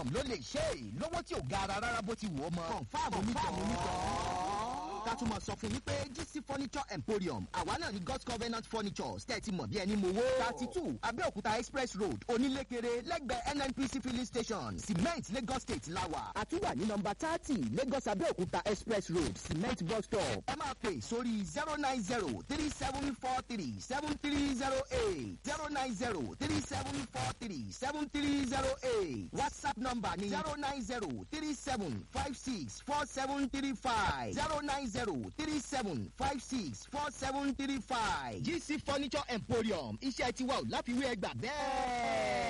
ló lè ṣe é lówó tí ò gara rárá bó ti wù ọ́ mọ́. confam onítọ̀ ká tún mọ̀ sọ fún yín pé gc furniture emporium àwa náà ni god's covenant furnitures tẹ́ ẹ ti mọ̀ bí ẹni mowó. thirty two abẹ́òkúta express road onílékeré lẹ́gbẹ̀ẹ́ nnpc filling station cement lagos state lawa. àtúwà ní nọmba thirty lagos abẹ́òkúta express road cement bus stop. ẹ máa pè sórí zero nine zero three seven four three seven three zero eight zero nine zero three seven four three seven three zero eight whatsapp number ni zero nine zero three seven five six four seven three five zero nine zero three seven five six four seven three five. gc furniture emporium iṣẹ́ tiwa ò láfiwé ẹgbà bẹ́ẹ̀.